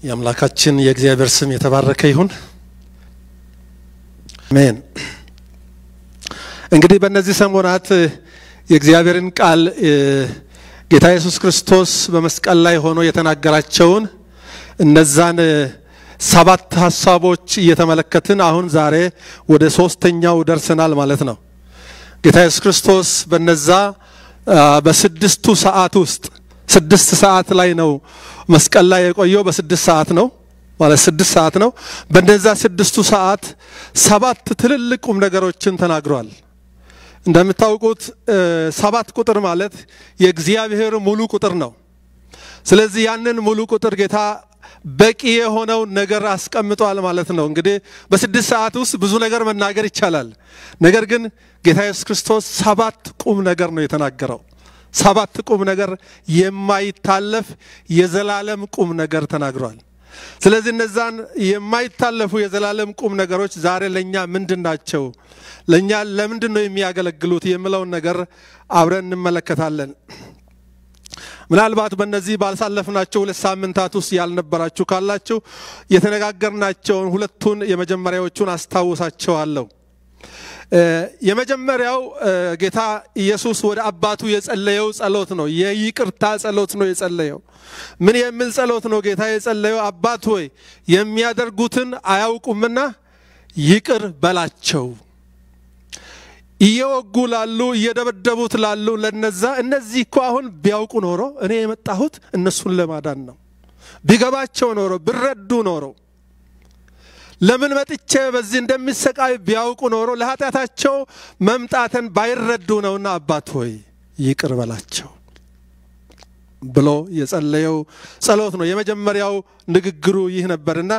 የአምላካችን የእግዚአብሔር ስም የተባረከ ይሁን። አሜን። እንግዲህ በእነዚህ ሰሞናት የእግዚአብሔርን ቃል ጌታ ኢየሱስ ክርስቶስ በመስቀል ላይ ሆኖ የተናገራቸውን እነዛን ሰባት ሀሳቦች እየተመለከትን አሁን ዛሬ ወደ ሶስተኛው ደርሰናል ማለት ነው። ጌታ ኢየሱስ ክርስቶስ በነዛ በስድስቱ ሰዓት ውስጥ ስድስት ሰዓት ላይ ነው መስቀል ላይ የቆየው። በስድስት ሰዓት ነው ማለት ስድስት ሰዓት ነው። በነዛ ስድስቱ ሰዓት ሰባት ትልልቅ ቁም ነገሮችን ተናግሯል። እንደምታውቁት ሰባት ቁጥር ማለት የእግዚአብሔር ሙሉ ቁጥር ነው። ስለዚህ ያንን ሙሉ ቁጥር ጌታ በቂ የሆነውን ነገር አስቀምጧል ማለት ነው። እንግዲህ በስድስት ሰዓት ውስጥ ብዙ ነገር መናገር ይቻላል። ነገር ግን ጌታ ኢየሱስ ክርስቶስ ሰባት ቁም ነገር ነው የተናገረው። ሰባት ቁም ነገር የማይታለፍ የዘላለም ቁም ነገር ተናግሯል። ስለዚህ እነዛን የማይታለፉ የዘላለም ቁም ነገሮች ዛሬ ለእኛ ምንድን ናቸው? ለእኛ ለምንድን ነው የሚያገለግሉት? የሚለውን ነገር አብረን እንመለከታለን። ምናልባት በእነዚህ ባልሳለፍናቸው ሁለት ሳምንታት ውስጥ ያልነበራችሁ ካላችሁ የተነጋገርናቸውን ሁለቱን የመጀመሪያዎቹን አስታውሳቸዋለሁ። የመጀመሪያው ጌታ ኢየሱስ ወደ አባቱ የጸለየው ጸሎት ነው። የይቅርታ ጸሎት ነው የጸለየው። ምን የሚል ጸሎት ነው ጌታ የጸለየው? አባት ሆይ የሚያደርጉትን አያውቁምና ይቅር በላቸው። እየወጉ ላሉ እየደበደቡት ላሉ ለነዛ እነዚህ እኮ አሁን ቢያውቁ ኖሮ እኔ የመጣሁት እነሱን ለማዳን ነው። ቢገባቸው ኖሮ ቢረዱ ኖሮ ለምን መጥቼ በዚህ እንደሚሰቃይ ቢያውቁ ኖሮ ለኃጢአታቸው መምጣትን ባይረዱ ነውና አባት ሆይ ይቅር በላቸው ብሎ የጸለየው ጸሎት ነው። የመጀመሪያው ንግግሩ ይህ ነበርና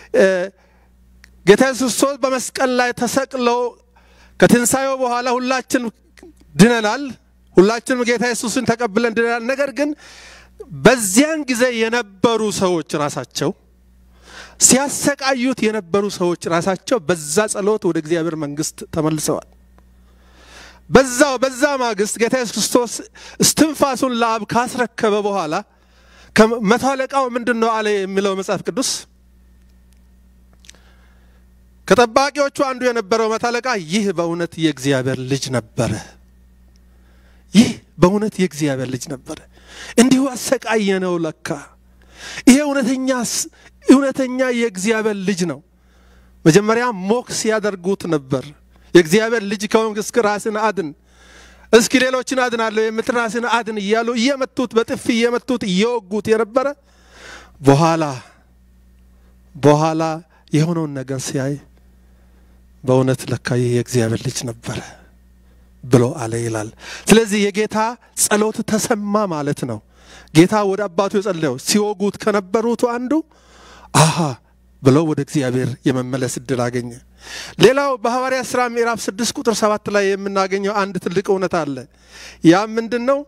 ጌታ ኢየሱስ ክርስቶስ በመስቀል ላይ ተሰቅሎ ከትንሣኤው በኋላ ሁላችን ድነናል። ሁላችንም ጌታ ኢየሱስን ተቀብለን ድነናል። ነገር ግን በዚያን ጊዜ የነበሩ ሰዎች ራሳቸው ሲያሰቃዩት የነበሩ ሰዎች ራሳቸው በዛ ጸሎት ወደ እግዚአብሔር መንግስት ተመልሰዋል። በዛው በዛ ማግስት ጌታ ኢየሱስ ክርስቶስ እስትንፋሱን ለአብ ካስረከበ በኋላ መቶ አለቃው ምንድን ነው አለ የሚለው መጽሐፍ ቅዱስ ከጠባቂዎቹ አንዱ የነበረው መቶ አለቃ ይህ በእውነት የእግዚአብሔር ልጅ ነበረ፣ ይህ በእውነት የእግዚአብሔር ልጅ ነበረ፣ እንዲሁ አሰቃየ ነው ለካ ይሄ እውነተኛ እውነተኛ የእግዚአብሔር ልጅ ነው። መጀመሪያ ሞክስ ያደርጉት ነበር። የእግዚአብሔር ልጅ ከሆንክ እስኪ ራስን አድን፣ እስኪ ሌሎችን አድናለሁ የምትል ራስን አድን እያሉ እየመቱት በጥፊ እየመቱት እየወጉት የነበረ በኋላ በኋላ የሆነውን ነገር ሲያይ በእውነት ለካ ይህ የእግዚአብሔር ልጅ ነበረ ብሎ አለ ይላል። ስለዚህ የጌታ ጸሎት ተሰማ ማለት ነው። ጌታ ወደ አባቱ የጸለየው ሲወጉት ከነበሩት አንዱ አሃ ብለው ወደ እግዚአብሔር የመመለስ እድል አገኘ። ሌላው በሐዋርያ ሥራ ምዕራፍ ስድስት ቁጥር ሰባት ላይ የምናገኘው አንድ ትልቅ እውነት አለ። ያም ምንድን ነው?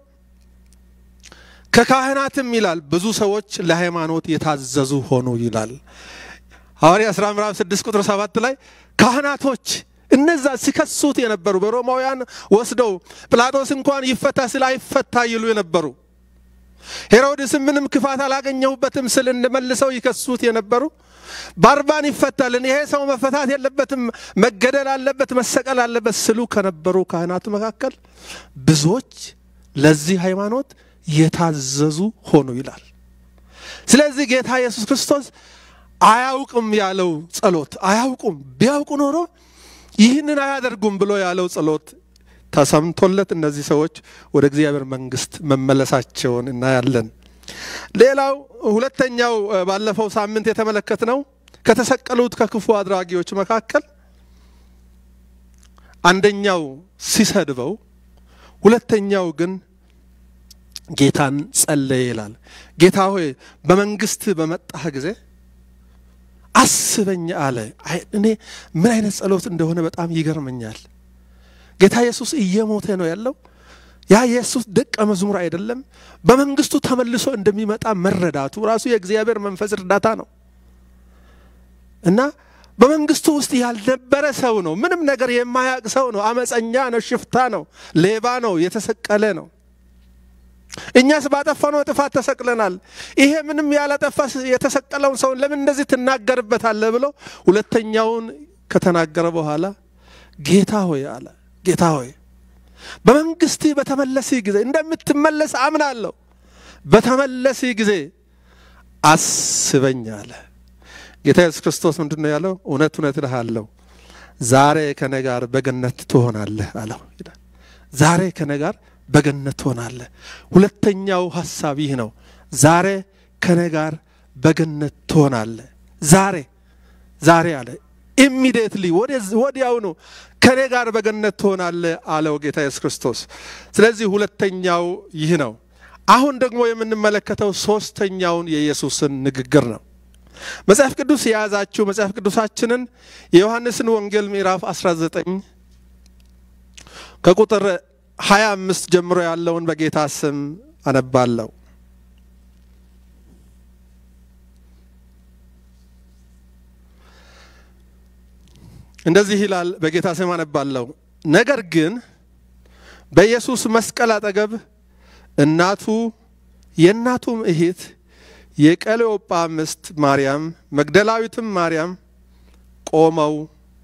ከካህናትም ይላል ብዙ ሰዎች ለሃይማኖት የታዘዙ ሆኑ ይላል። ሐዋርያ ሥራ ምዕራፍ ስድስት ቁጥር ሰባት ላይ ካህናቶች እነዛ ሲከሱት የነበሩ በሮማውያን ወስደው ጲላጦስ እንኳን ይፈታ ስለ አይፈታ ይሉ የነበሩ ሄሮድስም ምንም ክፋት አላገኘሁበትም ስል እንመልሰው ይከሱት የነበሩ ባርባን ይፈታልን፣ ይሄ ሰው መፈታት የለበትም፣ መገደል አለበት፣ መሰቀል አለበት ስሉ ከነበሩ ካህናት መካከል ብዙዎች ለዚህ ሃይማኖት የታዘዙ ሆኑ ይላል። ስለዚህ ጌታ ኢየሱስ ክርስቶስ አያውቅም ያለው ጸሎት አያውቁም፣ ቢያውቁ ኖሮ ይህንን አያደርጉም ብሎ ያለው ጸሎት ተሰምቶለት እነዚህ ሰዎች ወደ እግዚአብሔር መንግስት መመለሳቸውን እናያለን። ሌላው ሁለተኛው ባለፈው ሳምንት የተመለከትነው ከተሰቀሉት ከክፉ አድራጊዎች መካከል አንደኛው ሲሰድበው፣ ሁለተኛው ግን ጌታን ጸለየ ይላል። ጌታ ሆይ በመንግስት በመጣህ ጊዜ አስበኝ አለ። እኔ ምን አይነት ጸሎት እንደሆነ በጣም ይገርመኛል። ጌታ ኢየሱስ እየሞተ ነው ያለው። ያ የኢየሱስ ደቀ መዝሙር አይደለም። በመንግስቱ ተመልሶ እንደሚመጣ መረዳቱ ራሱ የእግዚአብሔር መንፈስ እርዳታ ነው እና በመንግስቱ ውስጥ ያልነበረ ሰው ነው። ምንም ነገር የማያውቅ ሰው ነው። አመፀኛ ነው፣ ሽፍታ ነው፣ ሌባ ነው፣ የተሰቀለ ነው። እኛስ ባጠፋነው ጥፋት ተሰቅለናል። ይሄ ምንም ያላጠፋ የተሰቀለውን ሰውን ለምን እንደዚህ ትናገርበታለህ? ብሎ ሁለተኛውን ከተናገረ በኋላ ጌታ ሆይ አለ። ጌታ ሆይ በመንግስት በተመለስህ ጊዜ እንደምትመለስ አምናለሁ። በተመለስህ ጊዜ አስበኝ አለ። ጌታ ኢየሱስ ክርስቶስ ምንድን ነው ያለው? እውነት እውነት እልሃለሁ ዛሬ ከኔ ጋር በገነት ትሆናለህ አለው ይላል። ዛሬ ከኔ ጋር በገነት ትሆናለህ። ሁለተኛው ሀሳብ ይህ ነው። ዛሬ ከኔ ጋር በገነት ትሆናለህ። ዛሬ ዛሬ አለ ኢሚዲየትሊ ወዲያውኑ ከኔ ጋር በገነት ትሆናለህ አለው ጌታ ኢየሱስ ክርስቶስ። ስለዚህ ሁለተኛው ይህ ነው። አሁን ደግሞ የምንመለከተው ሶስተኛውን የኢየሱስን ንግግር ነው። መጽሐፍ ቅዱስ የያዛችሁ መጽሐፍ ቅዱሳችንን የዮሐንስን ወንጌል ምዕራፍ 19 ከቁጥር 25 ጀምሮ ያለውን በጌታ ስም አነባለሁ። እንደዚህ ይላል። በጌታ ስም አነባለሁ። ነገር ግን በኢየሱስ መስቀል አጠገብ እናቱ የእናቱም እህት የቀሌዮጳ ሚስት ማርያም መግደላዊትም ማርያም ቆመው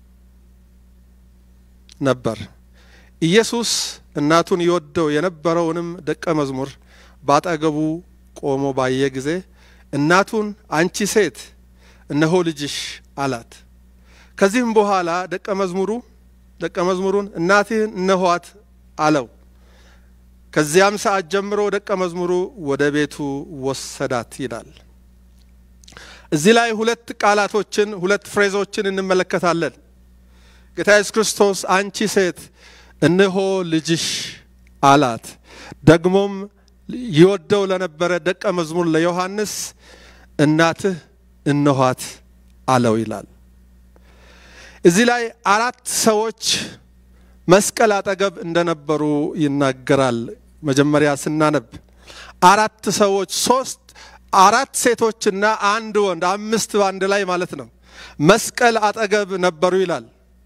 ነበር። ኢየሱስ እናቱን ይወደው የነበረውንም ደቀ መዝሙር ባጠገቡ ቆሞ ባየ ጊዜ እናቱን አንቺ ሴት እነሆ ልጅሽ አላት። ከዚህም በኋላ ደቀ መዝሙሩ ደቀ መዝሙሩን እናትህን እነኋት አለው። ከዚያም ሰዓት ጀምሮ ደቀ መዝሙሩ ወደ ቤቱ ወሰዳት ይላል። እዚህ ላይ ሁለት ቃላቶችን ሁለት ፍሬዞችን እንመለከታለን። ጌታ ኢየሱስ ክርስቶስ አንቺ ሴት እነሆ ልጅሽ አላት። ደግሞም ይወደው ለነበረ ደቀ መዝሙር ለዮሐንስ እናትህ እነኋት አለው ይላል። እዚህ ላይ አራት ሰዎች መስቀል አጠገብ እንደነበሩ ይናገራል። መጀመሪያ ስናነብ አራት ሰዎች ሶስት አራት ሴቶችና አንድ ወንድ አምስት በአንድ ላይ ማለት ነው መስቀል አጠገብ ነበሩ ይላል።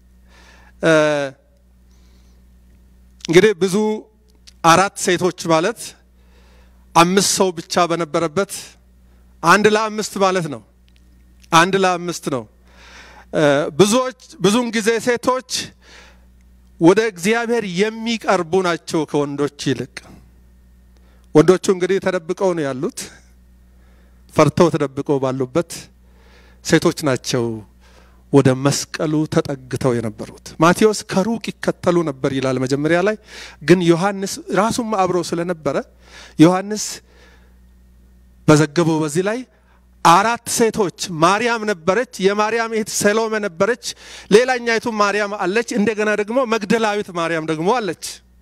እንግዲህ ብዙ አራት ሴቶች ማለት አምስት ሰው ብቻ በነበረበት አንድ ለአምስት ማለት ነው። አንድ ለአምስት ነው። ብዙዎች ብዙውን ጊዜ ሴቶች ወደ እግዚአብሔር የሚቀርቡ ናቸው ከወንዶች ይልቅ። ወንዶቹ እንግዲህ ተደብቀው ነው ያሉት፣ ፈርተው ተደብቀው ባሉበት ሴቶች ናቸው ወደ መስቀሉ ተጠግተው የነበሩት። ማቴዎስ ከሩቅ ይከተሉ ነበር ይላል መጀመሪያ ላይ። ግን ዮሐንስ ራሱም አብሮ ስለነበረ ዮሐንስ በዘገበው በዚህ ላይ አራት ሴቶች ማርያም ነበረች፣ የማርያም እህት ሰሎሜ ነበረች፣ ሌላኛይቱ ማርያም አለች፣ እንደገና ደግሞ መግደላዊት ማርያም ደግሞ አለች።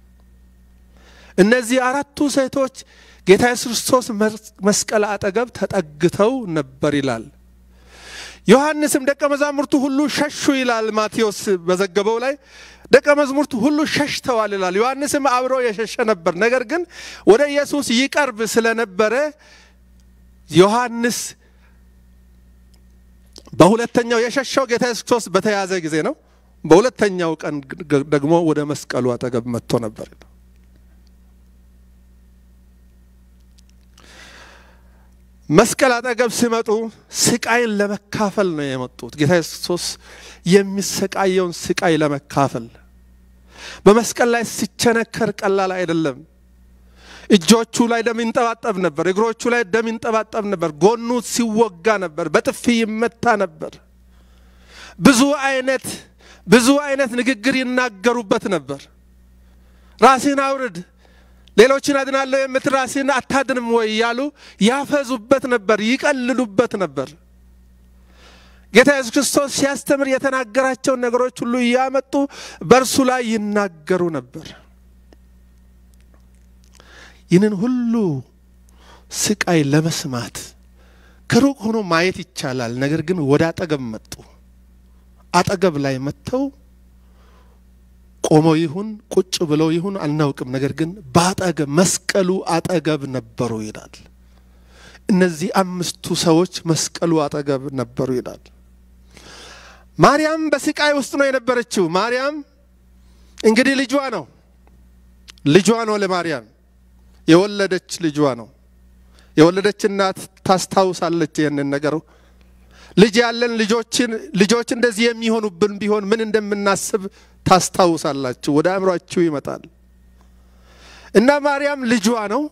እነዚህ አራቱ ሴቶች ጌታ ኢየሱስ ክርስቶስ መስቀል አጠገብ ተጠግተው ነበር ይላል። ዮሐንስም ደቀ መዛሙርቱ ሁሉ ሸሹ ይላል ማቴዎስ በዘገበው ላይ ደቀ መዛሙርቱ ሁሉ ሸሽተዋል ይላል። ዮሐንስም አብሮ የሸሸ ነበር። ነገር ግን ወደ ኢየሱስ ይቀርብ ስለነበረ ዮሐንስ በሁለተኛው የሸሸው ጌታ ኢየሱስ ክርስቶስ በተያዘ ጊዜ ነው። በሁለተኛው ቀን ደግሞ ወደ መስቀሉ አጠገብ መጥቶ ነበር። መስቀል አጠገብ ሲመጡ ስቃይን ለመካፈል ነው የመጡት። ጌታ ኢየሱስ ክርስቶስ የሚሰቃየውን ስቃይ ለመካፈል በመስቀል ላይ ሲቸነከር ቀላል አይደለም። እጆቹ ላይ ደም ይንጠባጠብ ነበር። እግሮቹ ላይ ደም ይንጠባጠብ ነበር። ጎኑ ሲወጋ ነበር። በጥፊ ይመታ ነበር። ብዙ አይነት ብዙ አይነት ንግግር ይናገሩበት ነበር። ራስህን አውርድ፣ ሌሎችን አድናለሁ የምትል ራስህን አታድንም ወይ እያሉ ያፈዙበት ነበር፣ ይቀልሉበት ነበር። ጌታ ኢየሱስ ክርስቶስ ሲያስተምር የተናገራቸውን ነገሮች ሁሉ እያመጡ በእርሱ ላይ ይናገሩ ነበር። ይህንን ሁሉ ስቃይ ለመስማት ከሩቅ ሆኖ ማየት ይቻላል። ነገር ግን ወደ አጠገብ መጡ። አጠገብ ላይ መጥተው ቆመው ይሁን ቁጭ ብለው ይሁን አናውቅም። ነገር ግን በአጠገብ መስቀሉ አጠገብ ነበሩ ይላል። እነዚህ አምስቱ ሰዎች መስቀሉ አጠገብ ነበሩ ይላል። ማርያም በስቃይ ውስጥ ነው የነበረችው። ማርያም እንግዲህ ልጇ ነው ልጇ ነው ለማርያም የወለደች ልጇ ነው። የወለደች እናት ታስታውሳለች ይህንን ነገር። ልጅ ያለን ልጆችን ልጆች እንደዚህ የሚሆኑብን ቢሆን ምን እንደምናስብ ታስታውሳላችሁ፣ ወደ አእምሯችሁ ይመጣል። እና ማርያም ልጇ ነው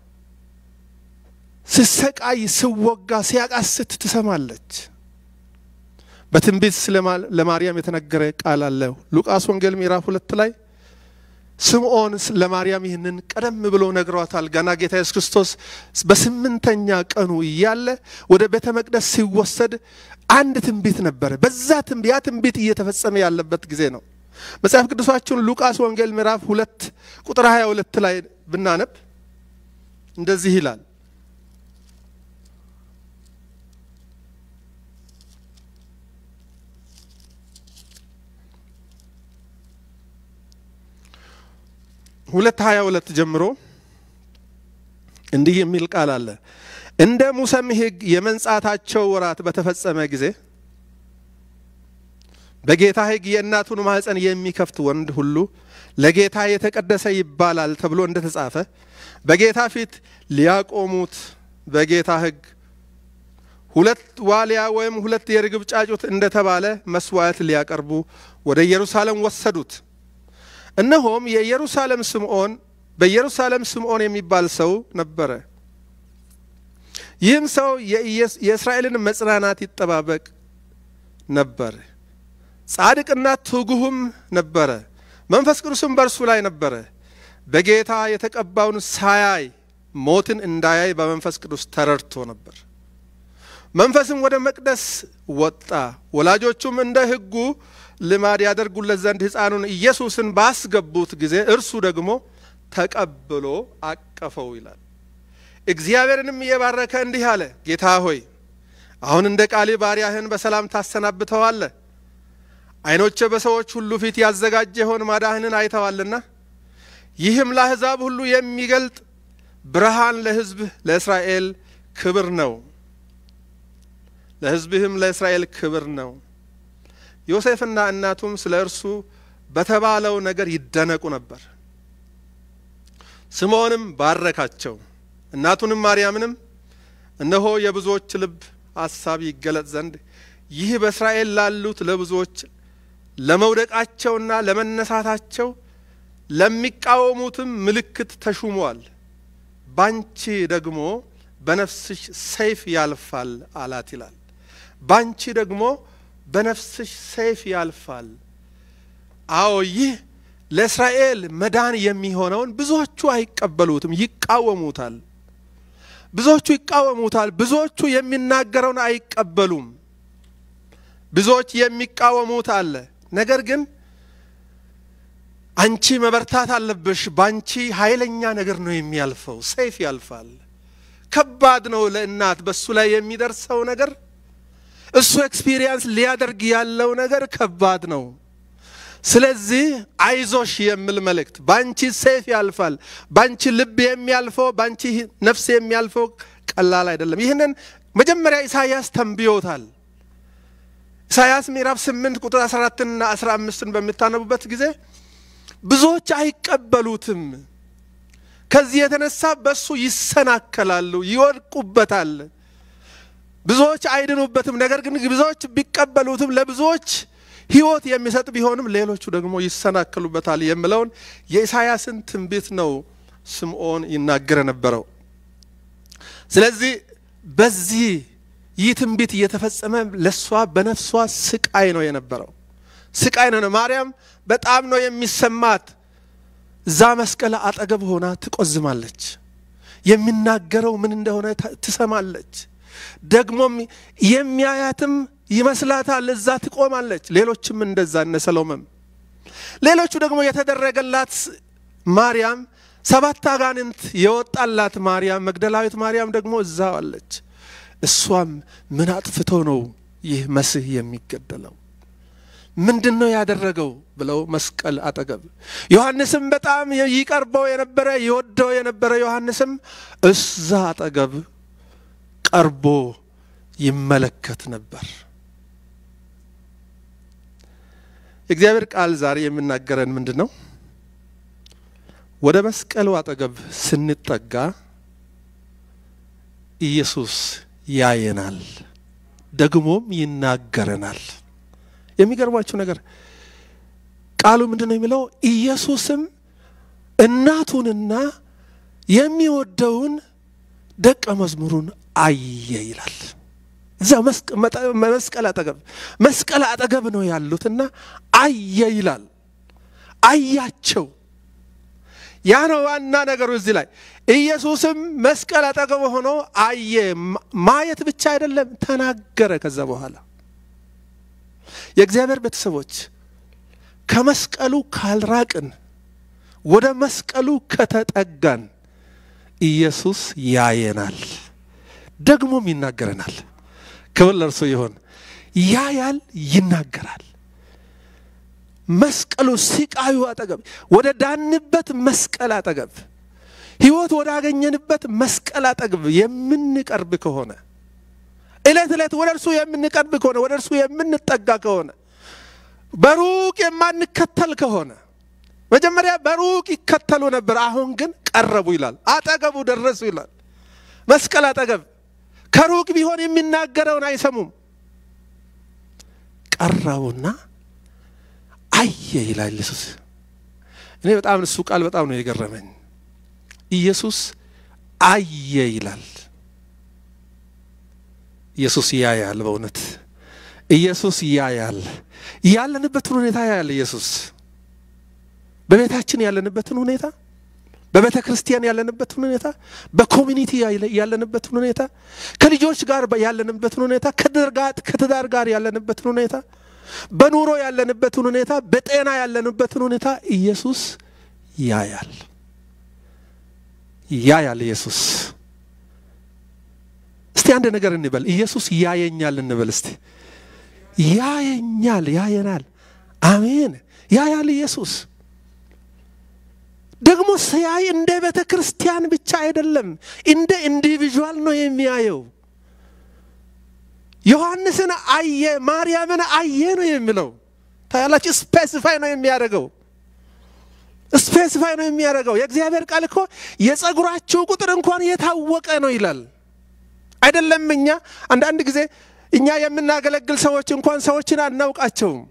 ስሰቃይ ስወጋ ሲያቃስት ትሰማለች። በትንቢት ለማርያም የተነገረ ቃል አለ። ሉቃስ ወንጌል ምዕራፍ ሁለት ላይ ስምዖን ለማርያም ይህንን ቀደም ብሎ ነግሯታል። ገና ጌታ ኢየሱስ ክርስቶስ በስምንተኛ ቀኑ እያለ ወደ ቤተ መቅደስ ሲወሰድ አንድ ትንቢት ነበረ። በዛ ያ ትንቢት እየተፈጸመ ያለበት ጊዜ ነው። መጽሐፍ ቅዱሳችሁን ሉቃስ ወንጌል ምዕራፍ ሁለት ቁጥር 22 ላይ ብናነብ እንደዚህ ይላል ሁለት ሀያ ሁለት ጀምሮ እንዲህ የሚል ቃል አለ። እንደ ሙሴም ሕግ የመንጻታቸው ወራት በተፈጸመ ጊዜ በጌታ ሕግ የእናቱን ማኅፀን የሚከፍት ወንድ ሁሉ ለጌታ የተቀደሰ ይባላል ተብሎ እንደ ተጻፈ በጌታ ፊት ሊያቆሙት በጌታ ሕግ ሁለት ዋሊያ ወይም ሁለት የርግብ ጫጩት እንደተባለ መስዋዕት ሊያቀርቡ ወደ ኢየሩሳሌም ወሰዱት። እነሆም የኢየሩሳሌም ስምዖን በኢየሩሳሌም ስምዖን የሚባል ሰው ነበረ። ይህም ሰው የእስራኤልን መጽናናት ይጠባበቅ ነበር። ጻድቅና ትጉህም ነበረ። መንፈስ ቅዱስም በእርሱ ላይ ነበረ። በጌታ የተቀባውን ሳያይ ሞትን እንዳያይ በመንፈስ ቅዱስ ተረድቶ ነበር። መንፈስም ወደ መቅደስ ወጣ። ወላጆቹም እንደ ሕጉ ልማድ ያደርጉለት ዘንድ ሕፃኑን ኢየሱስን ባስገቡት ጊዜ እርሱ ደግሞ ተቀብሎ አቀፈው ይላል። እግዚአብሔርንም እየባረከ እንዲህ አለ፣ ጌታ ሆይ አሁን እንደ ቃሌ ባሪያህን በሰላም ታሰናብተዋለህ። ዓይኖቼ በሰዎች ሁሉ ፊት ያዘጋጀኸውን ማዳህንን አይተዋልና ይህም ለአሕዛብ ሁሉ የሚገልጥ ብርሃን ለሕዝብህ ለእስራኤል ክብር ነው። ለሕዝብህም ለእስራኤል ክብር ነው። ዮሴፍና እናቱም ስለ እርሱ በተባለው ነገር ይደነቁ ነበር። ስምዖንም ባረካቸው። እናቱንም ማርያምንም እነሆ የብዙዎች ልብ ሐሳብ ይገለጥ ዘንድ ይህ በእስራኤል ላሉት ለብዙዎች ለመውደቃቸውና ለመነሳታቸው ለሚቃወሙትም ምልክት ተሹሟል። ባንቺ ደግሞ በነፍስሽ ሰይፍ ያልፋል አላት ይላል። ባንቺ ደግሞ በነፍስሽ ሰይፍ ያልፋል። አዎ ይህ ለእስራኤል መዳን የሚሆነውን ብዙዎቹ አይቀበሉትም፣ ይቃወሙታል። ብዙዎቹ ይቃወሙታል። ብዙዎቹ የሚናገረውን አይቀበሉም። ብዙዎች የሚቃወሙት አለ። ነገር ግን አንቺ መበርታት አለብሽ፣ ባንቺ ኃይለኛ ነገር ነው የሚያልፈው፣ ሰይፍ ያልፋል። ከባድ ነው ለእናት በሱ ላይ የሚደርሰው ነገር እሱ ኤክስፒሪየንስ ሊያደርግ ያለው ነገር ከባድ ነው። ስለዚህ አይዞሽ የሚል መልእክት ባንቺ ሰይፍ ያልፋል። ባንቺ ልብ የሚያልፈው ባንቺ ነፍስ የሚያልፈው ቀላል አይደለም። ይህንን መጀመሪያ ኢሳያስ ተንብዮታል። ኢሳያስ ምዕራፍ 8 ቁጥር 14ና 15ን በምታነቡበት ጊዜ ብዙዎች አይቀበሉትም። ከዚህ የተነሳ በሱ ይሰናከላሉ፣ ይወድቁበታል። ብዙዎች አይድኑበትም። ነገር ግን ብዙዎች ቢቀበሉትም ለብዙዎች ሕይወት የሚሰጥ ቢሆንም ሌሎቹ ደግሞ ይሰናከሉበታል የሚለውን የኢሳያስን ትንቢት ነው ስምዖን ይናገር የነበረው። ስለዚህ በዚህ ይህ ትንቢት እየተፈጸመ ለእሷ በነፍሷ ስቃይ ነው የነበረው። ስቃይ ነው። ማርያም በጣም ነው የሚሰማት። እዛ መስቀል አጠገብ ሆና ትቆዝማለች። የሚናገረው ምን እንደሆነ ትሰማለች። ደግሞም የሚያያትም ይመስላታል። እዛ ትቆማለች። ሌሎችም እንደዛ እነ ሰሎመም፣ ሌሎቹ ደግሞ የተደረገላት ማርያም ሰባት አጋንንት የወጣላት ማርያም መግደላዊት ማርያም ደግሞ እዛው አለች። እሷም ምን አጥፍቶ ነው ይህ መሲህ የሚገደለው? ምንድን ነው ያደረገው ብለው መስቀል አጠገብ ዮሐንስም በጣም ይቀርበው የነበረ ይወደው የነበረ ዮሐንስም እዛ አጠገብ ቀርቦ ይመለከት ነበር። የእግዚአብሔር ቃል ዛሬ የሚናገረን ምንድን ነው? ወደ መስቀሉ አጠገብ ስንጠጋ ኢየሱስ ያየናል፣ ደግሞም ይናገረናል። የሚገርማችሁ ነገር ቃሉ ምንድን ነው የሚለው? ኢየሱስም እናቱንና የሚወደውን ደቀ መዝሙሩን አየ ይላል። እዛ መስቀል አጠገብ መስቀል አጠገብ ነው ያሉትና አየ ይላል። አያቸው። ያ ነው ዋና ነገሩ እዚህ ላይ ኢየሱስም መስቀል አጠገብ ሆኖ አየ። ማየት ብቻ አይደለም ተናገረ። ከዛ በኋላ የእግዚአብሔር ቤተሰቦች ከመስቀሉ ካልራቅን፣ ወደ መስቀሉ ከተጠጋን ኢየሱስ ያየናል፣ ደግሞም ይናገረናል። ክብር ለእርሱ ይሆን። ያያል፣ ይናገራል። መስቀሉ ሲቃዩ አጠገብ ወደ ዳንበት መስቀል አጠገብ ሕይወት ወዳገኘንበት መስቀል አጠገብ የምንቀርብ ከሆነ ዕለት ዕለት ወደ እርሱ የምንቀርብ ከሆነ ወደ እርሱ የምንጠጋ ከሆነ በሩቅ የማንከተል ከሆነ መጀመሪያ በሩቅ ይከተሉ ነበር፣ አሁን ግን ቀረቡ ይላል። አጠገቡ ደረሱ ይላል። መስቀል አጠገብ ከሩቅ ቢሆን የሚናገረውን አይሰሙም። ቀረቡና አየ ይላል ኢየሱስ። እኔ በጣም እሱ ቃል በጣም ነው የገረመኝ። ኢየሱስ አየ ይላል። ኢየሱስ ያያል። በእውነት ኢየሱስ ያያል። ያለንበትን ሁኔታ ያያል ኢየሱስ። በቤታችን ያለንበትን ሁኔታ፣ በቤተ ክርስቲያን ያለንበትን ሁኔታ፣ በኮሚኒቲ ያለንበትን ሁኔታ፣ ከልጆች ጋር ያለንበትን ሁኔታ፣ ከትዳር ጋር ያለንበትን ሁኔታ በኑሮ ያለንበትን ሁኔታ በጤና ያለንበትን ሁኔታ ኢየሱስ ያያል ያያል ኢየሱስ እስቲ አንድ ነገር እንበል ኢየሱስ ያየኛል እንበል እስቲ ያየኛል ያየናል አሜን ያያል ኢየሱስ ደግሞ ሲያይ እንደ ቤተ ክርስቲያን ብቻ አይደለም እንደ ኢንዲቪዥዋል ነው የሚያየው ዮሐንስን አየ፣ ማርያምን አየ ነው የሚለው። ታያላችሁ። ስፔሲፋይ ነው የሚያደርገው፣ ስፔሲፋይ ነው የሚያደርገው። የእግዚአብሔር ቃል እኮ የጸጉራችሁ ቁጥር እንኳን የታወቀ ነው ይላል። አይደለም እኛ አንዳንድ ጊዜ እኛ የምናገለግል ሰዎች እንኳን ሰዎችን አናውቃቸውም።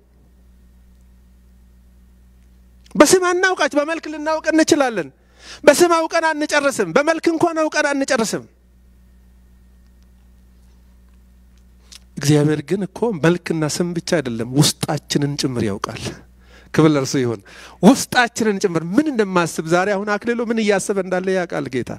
በስም አናውቃቸው። በመልክ ልናውቅ እንችላለን። በስም አውቀን አንጨርስም። በመልክ እንኳን አውቀን አንጨርስም። እግዚአብሔር ግን እኮ መልክና ስም ብቻ አይደለም፣ ውስጣችንን ጭምር ያውቃል። ክብር ለእርሱ ይሁን። ውስጣችንን ጭምር ምን እንደማስብ ዛሬ አሁን አክሊሉ ምን እያሰበ እንዳለ ያውቃል ጌታ።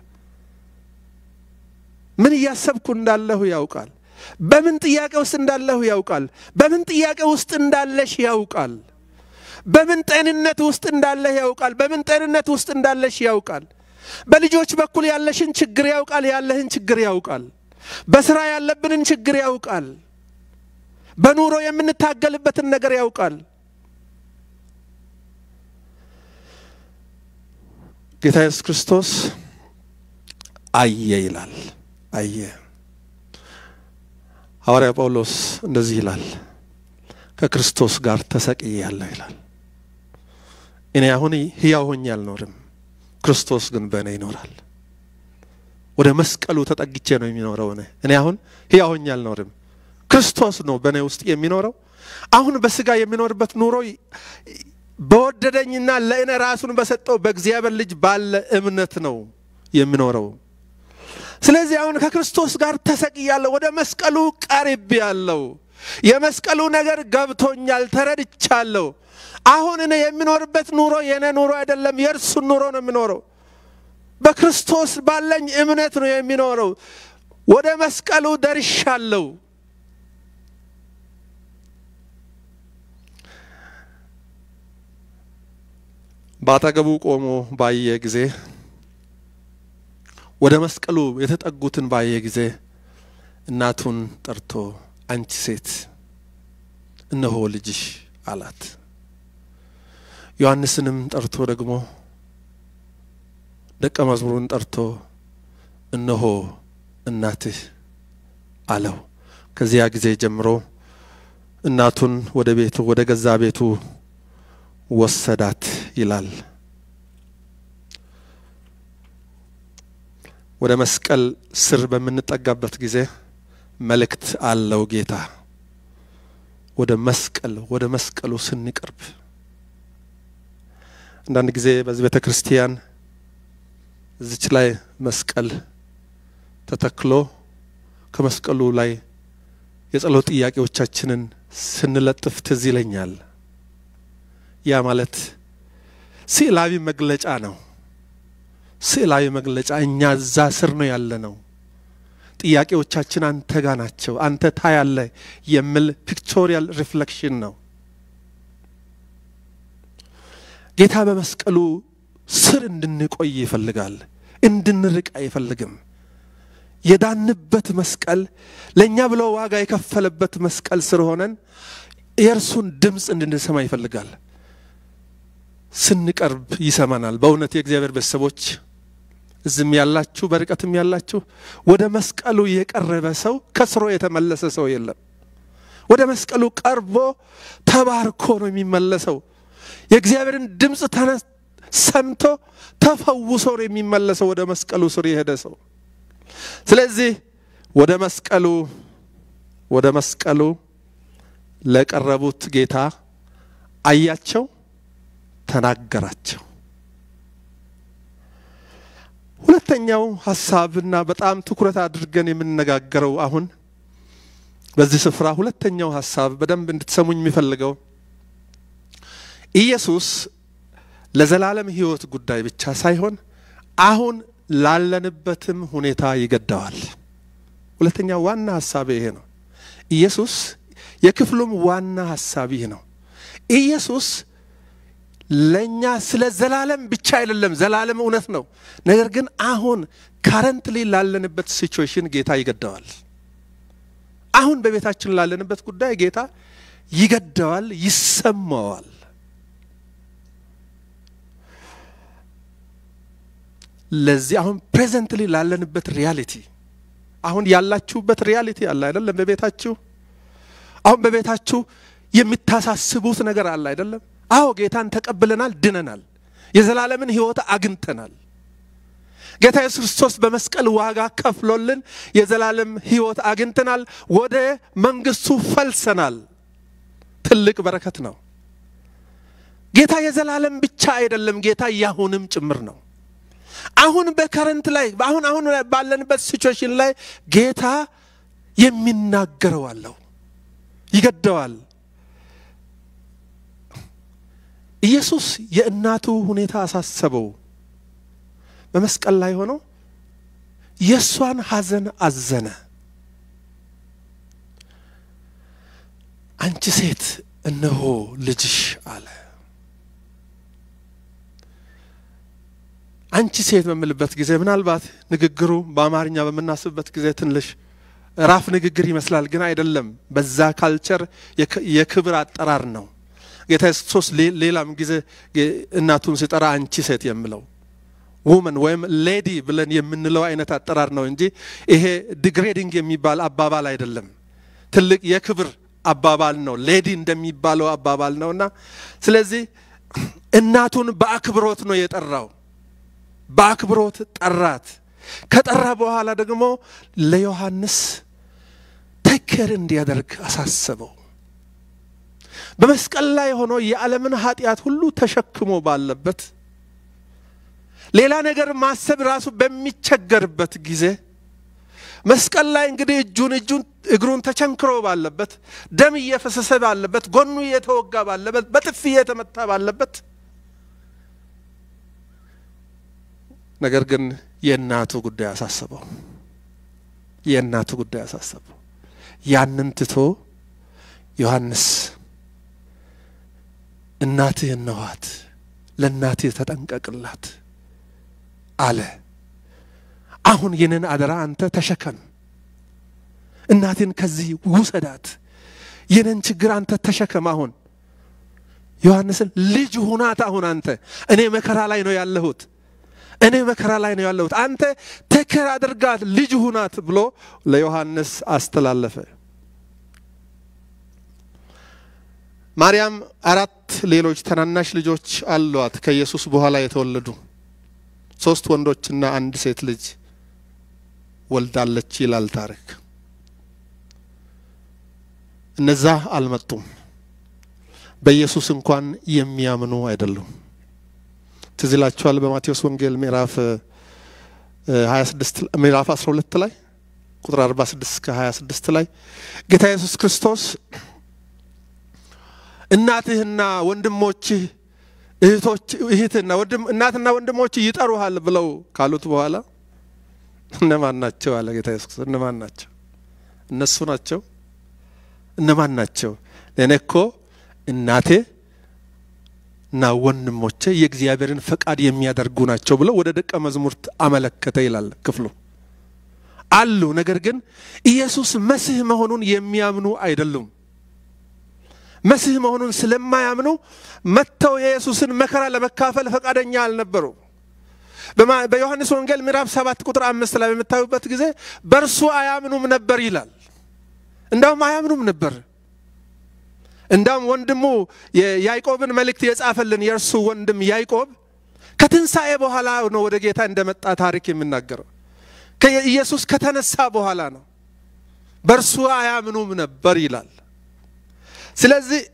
ምን እያሰብኩ እንዳለሁ ያውቃል። በምን ጥያቄ ውስጥ እንዳለሁ ያውቃል። በምን ጥያቄ ውስጥ እንዳለሽ ያውቃል። በምን ጤንነት ውስጥ እንዳለህ ያውቃል። በምን ጤንነት ውስጥ እንዳለሽ ያውቃል። በልጆች በኩል ያለሽን ችግር ያውቃል። ያለህን ችግር ያውቃል። በስራ ያለብንን ችግር ያውቃል። በኑሮ የምንታገልበትን ነገር ያውቃል። ጌታ ኢየሱስ ክርስቶስ አየ ይላል። አየ። ሐዋርያ ጳውሎስ እንደዚህ ይላል፣ ከክርስቶስ ጋር ተሰቅያለሁ ይላል። እኔ አሁን ሕያው ሆኜ አልኖርም፣ ክርስቶስ ግን በእኔ ይኖራል። ወደ መስቀሉ ተጠግቼ ነው የሚኖረው። እኔ እኔ አሁን ሕያው ሆኜ አልኖርም፣ ክርስቶስ ነው በእኔ ውስጥ የሚኖረው። አሁን በስጋ የሚኖርበት ኑሮ በወደደኝና ለእኔ ራሱን በሰጠው በእግዚአብሔር ልጅ ባለ እምነት ነው የሚኖረው። ስለዚህ አሁን ከክርስቶስ ጋር ተሰቅያለሁ፣ ወደ መስቀሉ ቀርቤያለሁ። የመስቀሉ ነገር ገብቶኛል፣ ተረድቻለሁ። አሁን እኔ የሚኖርበት ኑሮ የእኔ ኑሮ አይደለም፣ የእርሱን ኑሮ ነው የሚኖረው። በክርስቶስ ባለኝ እምነት ነው የሚኖረው። ወደ መስቀሉ ደርሻለሁ። በአጠገቡ ቆሞ ባየ ጊዜ ወደ መስቀሉ የተጠጉትን ባየ ጊዜ እናቱን ጠርቶ አንቺ ሴት እነሆ ልጅሽ አላት። ዮሐንስንም ጠርቶ ደግሞ ደቀ መዝሙሩን ጠርቶ እነሆ እናትህ አለው። ከዚያ ጊዜ ጀምሮ እናቱን ወደ ቤቱ ወደ ገዛ ቤቱ ወሰዳት ይላል። ወደ መስቀል ስር በምንጠጋበት ጊዜ መልእክት አለው ጌታ። ወደ መስቀል ወደ መስቀሉ ስንቀርብ አንዳንድ ጊዜ በዚህ ቤተ ክርስቲያን እዚች ላይ መስቀል ተተክሎ ከመስቀሉ ላይ የጸሎት ጥያቄዎቻችንን ስንለጥፍ ትዝ ይለኛል። ያ ማለት ስዕላዊ መግለጫ ነው። ስዕላዊ መግለጫ እኛ እዛ ስር ነው ያለ ነው። ጥያቄዎቻችን አንተ ጋ ናቸው፣ አንተ ታያለ የሚል ፒክቶሪያል ሪፍሌክሽን ነው። ጌታ በመስቀሉ ስር እንድንቆይ ይፈልጋል፣ እንድንርቅ አይፈልግም። የዳንበት መስቀል ለእኛ ብሎ ዋጋ የከፈለበት መስቀል ስር ሆነን የእርሱን ድምፅ እንድንሰማ ይፈልጋል። ስንቀርብ ይሰማናል። በእውነት የእግዚአብሔር ቤተሰቦች እዝም ያላችሁ በርቀትም ያላችሁ ወደ መስቀሉ የቀረበ ሰው ከስሮ የተመለሰ ሰው የለም። ወደ መስቀሉ ቀርቦ ተባርኮ ነው የሚመለሰው። የእግዚአብሔርን ድምፅ ሰምቶ ተፈውሶ ነው የሚመለሰው ወደ መስቀሉ ስር የሄደ ሰው። ስለዚህ ወደ መስቀሉ ወደ መስቀሉ ለቀረቡት ጌታ አያቸው፣ ተናገራቸው። ሁለተኛው ሀሳብና በጣም ትኩረት አድርገን የምንነጋገረው አሁን በዚህ ስፍራ ሁለተኛው ሀሳብ በደንብ እንድትሰሙኝ የሚፈልገው ኢየሱስ ለዘላለም ሕይወት ጉዳይ ብቻ ሳይሆን አሁን ላለንበትም ሁኔታ ይገደዋል። ሁለተኛው ዋና ሀሳብ ይሄ ነው። ኢየሱስ የክፍሉም ዋና ሀሳብ ይህ ነው። ኢየሱስ ለእኛ ስለ ዘላለም ብቻ አይደለም፣ ዘላለም እውነት ነው። ነገር ግን አሁን ካረንትሊ ላለንበት ሲቹዌሽን ጌታ ይገደዋል። አሁን በቤታችን ላለንበት ጉዳይ ጌታ ይገደዋል፣ ይሰማዋል። ለዚህ አሁን ፕሬዘንትሊ ላለንበት ሪያሊቲ አሁን ያላችሁበት ሪያሊቲ አለ አይደለም? በቤታችሁ አሁን በቤታችሁ የሚታሳስቡት ነገር አለ አይደለም? አዎ ጌታን ተቀብለናል፣ ድነናል፣ የዘላለምን ሕይወት አግኝተናል። ጌታ ኢየሱስ ክርስቶስ በመስቀል ዋጋ ከፍሎልን የዘላለም ሕይወት አግኝተናል። ወደ መንግስቱ ፈልሰናል። ትልቅ በረከት ነው። ጌታ የዘላለም ብቻ አይደለም፣ ጌታ ያሁንም ጭምር ነው። አሁን በከረንት ላይ አሁን አሁን ባለንበት ሲቹዌሽን ላይ ጌታ የሚናገረው አለው፣ ይገደዋል። ኢየሱስ የእናቱ ሁኔታ አሳሰበው። በመስቀል ላይ ሆኖ የእሷን ሐዘን አዘነ። አንቺ ሴት እነሆ ልጅሽ አለ። አንቺ ሴት በምልበት ጊዜ ምናልባት ንግግሩ በአማርኛ በምናስብበት ጊዜ ትንሽ ራፍ ንግግር ይመስላል፣ ግን አይደለም። በዛ ካልቸር የክብር አጠራር ነው። ጌታ ኢየሱስ ክርስቶስ ሌላም ጊዜ እናቱን ሲጠራ አንቺ ሴት የምለው ውመን ወይም ሌዲ ብለን የምንለው አይነት አጠራር ነው እንጂ ይሄ ዲግሬዲንግ የሚባል አባባል አይደለም። ትልቅ የክብር አባባል ነው። ሌዲ እንደሚባለው አባባል ነው እና ስለዚህ እናቱን በአክብሮት ነው የጠራው። በአክብሮት ጠራት። ከጠራ በኋላ ደግሞ ለዮሐንስ ተከር እንዲያደርግ አሳሰበው። በመስቀል ላይ ሆኖ የዓለምን ኃጢአት ሁሉ ተሸክሞ ባለበት ሌላ ነገር ማሰብ ራሱ በሚቸገርበት ጊዜ መስቀል ላይ እንግዲህ እጁን እጁን እግሩን ተቸንክሮ ባለበት ደም እየፈሰሰ ባለበት ጎኑ እየተወጋ ባለበት በጥፊ እየተመታ ባለበት ነገር ግን የእናቱ ጉዳይ አሳሰበው። የእናቱ ጉዳይ አሳሰበው። ያንን ትቶ ዮሐንስ እናትህ እነኋት፣ ለእናትህ ተጠንቀቅላት አለ። አሁን ይህንን አደራ አንተ ተሸከም፣ እናትን ከዚህ ውሰዳት፣ ይህንን ችግር አንተ ተሸከም። አሁን ዮሐንስን ልጅ ሁናት። አሁን አንተ እኔ መከራ ላይ ነው ያለሁት እኔ መከራ ላይ ነው ያለሁት፣ አንተ ተከር አድርጋት፣ ልጅ ሁናት ብሎ ለዮሐንስ አስተላለፈ። ማርያም አራት ሌሎች ታናናሽ ልጆች አሏት ከኢየሱስ በኋላ የተወለዱ ሶስት ወንዶችና አንድ ሴት ልጅ ወልዳለች ይላል ታሪክ። እነዛ አልመጡም። በኢየሱስ እንኳን የሚያምኑ አይደሉም። ትዝ ይላችኋል በማቴዎስ ወንጌል ምዕራፍ 26 ምዕራፍ 12 ላይ ቁጥር 46 እስከ 26 ላይ ጌታ ኢየሱስ ክርስቶስ እናትህና ወንድሞችህ እህቶች እህትና ወንድም እናትና ወንድሞች ይጠሩሃል ብለው ካሉት በኋላ እነማን ናቸው አለ ጌታ ኢየሱስ ክርስቶስ። እነማን ናቸው? እነሱ ናቸው። እነማን ናቸው? ለእኔ እኮ እናቴ እና ወንድሞቼ የእግዚአብሔርን ፈቃድ የሚያደርጉ ናቸው ብለው ወደ ደቀ መዝሙርት አመለከተ ይላል ክፍሉ። አሉ፣ ነገር ግን ኢየሱስ መሲህ መሆኑን የሚያምኑ አይደሉም። መሲህ መሆኑን ስለማያምኑ መጥተው የኢየሱስን መከራ ለመካፈል ፈቃደኛ አልነበሩ። በዮሐንስ ወንጌል ምዕራፍ ሰባት ቁጥር አምስት ላይ በምታዩበት ጊዜ በእርሱ አያምኑም ነበር ይላል። እንዳውም አያምኑም ነበር። እንዳውም ወንድሙ የያዕቆብን መልእክት የጻፈልን የእርሱ ወንድም ያዕቆብ ከትንሣኤ በኋላ ነው ወደ ጌታ እንደመጣ ታሪክ የሚናገረው። ኢየሱስ ከተነሳ በኋላ ነው። በእርሱ አያምኑም ነበር ይላል። ስለዚህ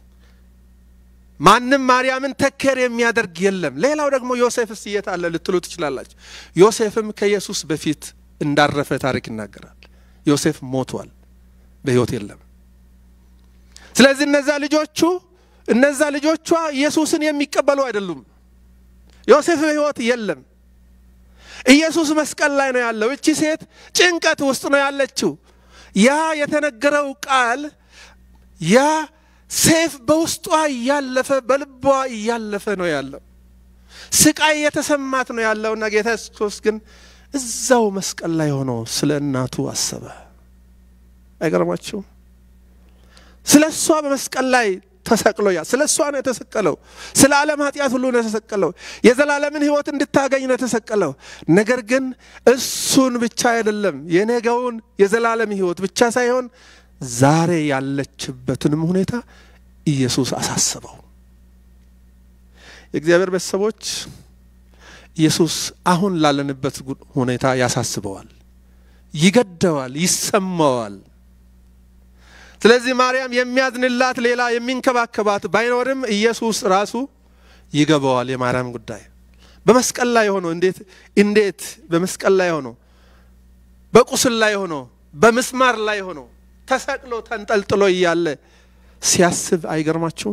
ማንም ማርያምን ተኬር የሚያደርግ የለም። ሌላው ደግሞ ዮሴፍስ የት አለ ልትሉ ትችላላችሁ። ዮሴፍም ከኢየሱስ በፊት እንዳረፈ ታሪክ ይናገራል። ዮሴፍ ሞቷል፣ በሕይወት የለም። ስለዚህ እነዛ ልጆቹ እነዛ ልጆቿ ኢየሱስን የሚቀበሉ አይደሉም። ዮሴፍ በሕይወት የለም። ኢየሱስ መስቀል ላይ ነው ያለው። እቺ ሴት ጭንቀት ውስጥ ነው ያለችው። ያ የተነገረው ቃል ያ ሴፍ በውስጧ እያለፈ በልቧ እያለፈ ነው ያለው። ስቃይ የተሰማት ነው ያለውና ጌታ ኢየሱስ ክርስቶስ ግን እዛው መስቀል ላይ ሆኖ ስለ እናቱ አሰበ። አይገርማችሁም? ስለ እሷ በመስቀል ላይ ተሰቅሎ ያ ስለ እሷ ነው የተሰቀለው። ስለ ዓለም ኃጢአት ሁሉ ነው የተሰቀለው። የዘላለምን ሕይወት እንድታገኝ ነው የተሰቀለው። ነገር ግን እሱን ብቻ አይደለም የነገውን የዘላለም ሕይወት ብቻ ሳይሆን ዛሬ ያለችበትንም ሁኔታ ኢየሱስ አሳስበው። የእግዚአብሔር ቤተሰቦች ኢየሱስ አሁን ላለንበት ሁኔታ ያሳስበዋል፣ ይገደዋል፣ ይሰማዋል። ስለዚህ ማርያም የሚያዝንላት ሌላ የሚንከባከባት ባይኖርም ኢየሱስ ራሱ ይገባዋል የማርያም ጉዳይ። በመስቀል ላይ ሆኖ እንዴት እንዴት በመስቀል ላይ ሆኖ በቁስል ላይ ሆኖ በምስማር ላይ ሆኖ ተሰቅሎ ተንጠልጥሎ እያለ ሲያስብ አይገርማችሁም?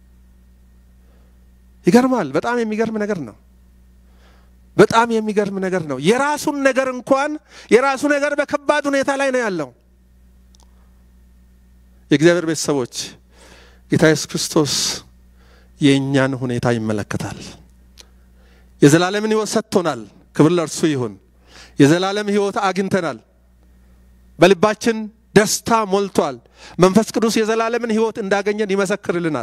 ይገርማል። በጣም የሚገርም ነገር ነው። በጣም የሚገርም ነገር ነው። የራሱን ነገር እንኳን የራሱ ነገር በከባድ ሁኔታ ላይ ነው ያለው። የእግዚአብሔር ቤተሰቦች ጌታ ኢየሱስ ክርስቶስ የእኛን ሁኔታ ይመለከታል። የዘላለምን ሕይወት ሰጥቶናል። ክብር ለእርሱ ይሁን። የዘላለም ሕይወት አግኝተናል። በልባችን ደስታ ሞልቷል። መንፈስ ቅዱስ የዘላለምን ሕይወት እንዳገኘን ይመሰክርልናል።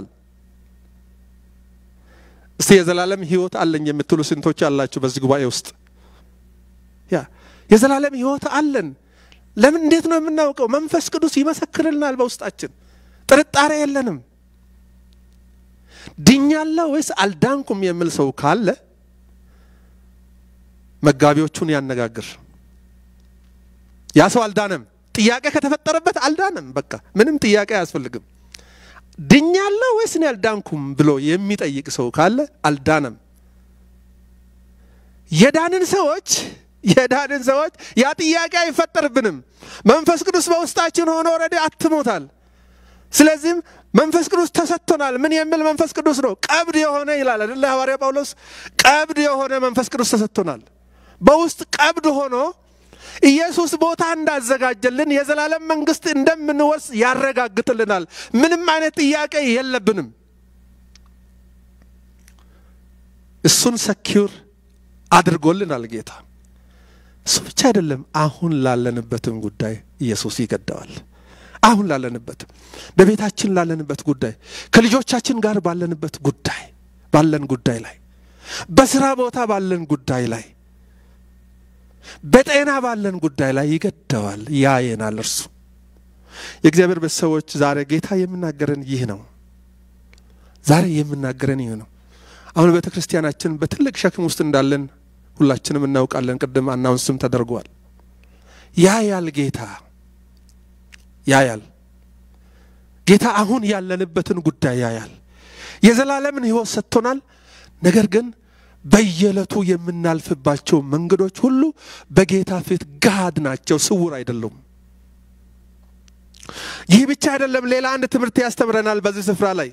እስቲ የዘላለም ሕይወት አለኝ የምትሉ ስንቶች አላችሁ በዚህ ጉባኤ ውስጥ? ያ የዘላለም ሕይወት አለን። ለምን እንዴት ነው የምናውቀው? መንፈስ ቅዱስ ይመሰክርልናል በውስጣችን። ጥርጣሬ የለንም። ድኛለሁ ወይስ አልዳንኩም የሚል ሰው ካለ መጋቢዎቹን ያነጋግር። ያ ሰው አልዳነም። ጥያቄ ከተፈጠረበት አልዳነም። በቃ ምንም ጥያቄ አያስፈልግም። ድኛለሁ ወይስ እኔ አልዳንኩም ብሎ የሚጠይቅ ሰው ካለ አልዳነም። የዳንን ሰዎች የዳንን ሰዎች ያ ጥያቄ አይፈጠርብንም። መንፈስ ቅዱስ በውስጣችን ሆኖ ኦልሬዲ አትሞታል። ስለዚህም መንፈስ ቅዱስ ተሰጥቶናል። ምን የሚል መንፈስ ቅዱስ ነው? ቀብድ የሆነ ይላል አይደለ ሐዋርያ ጳውሎስ። ቀብድ የሆነ መንፈስ ቅዱስ ተሰጥቶናል። በውስጥ ቀብድ ሆኖ ኢየሱስ ቦታ እንዳዘጋጀልን የዘላለም መንግስት እንደምንወርስ ያረጋግጥልናል። ምንም አይነት ጥያቄ የለብንም። እሱን ሰኪውር አድርጎልናል ጌታ። እሱ ብቻ አይደለም፣ አሁን ላለንበትም ጉዳይ ኢየሱስ ይገደዋል። አሁን ላለንበትም በቤታችን ላለንበት ጉዳይ፣ ከልጆቻችን ጋር ባለንበት ጉዳይ ባለን ጉዳይ ላይ፣ በስራ ቦታ ባለን ጉዳይ ላይ፣ በጤና ባለን ጉዳይ ላይ ይገደዋል፣ ያየናል እርሱ። የእግዚአብሔር ቤተሰቦች ዛሬ ጌታ የምናገረን ይህ ነው። ዛሬ የምናገረን ይህ ነው። አሁን ቤተ ክርስቲያናችን በትልቅ ሸክም ውስጥ እንዳለን ሁላችንም እናውቃለን። ቅድም አናውንስም ተደርጓል። ያያል ጌታ ያያል ጌታ አሁን ያለንበትን ጉዳይ ያያል። የዘላለምን ሕይወት ሰጥቶናል። ነገር ግን በየዕለቱ የምናልፍባቸው መንገዶች ሁሉ በጌታ ፊት ጋድ ናቸው፣ ስውር አይደሉም። ይህ ብቻ አይደለም። ሌላ አንድ ትምህርት ያስተምረናል በዚህ ስፍራ ላይ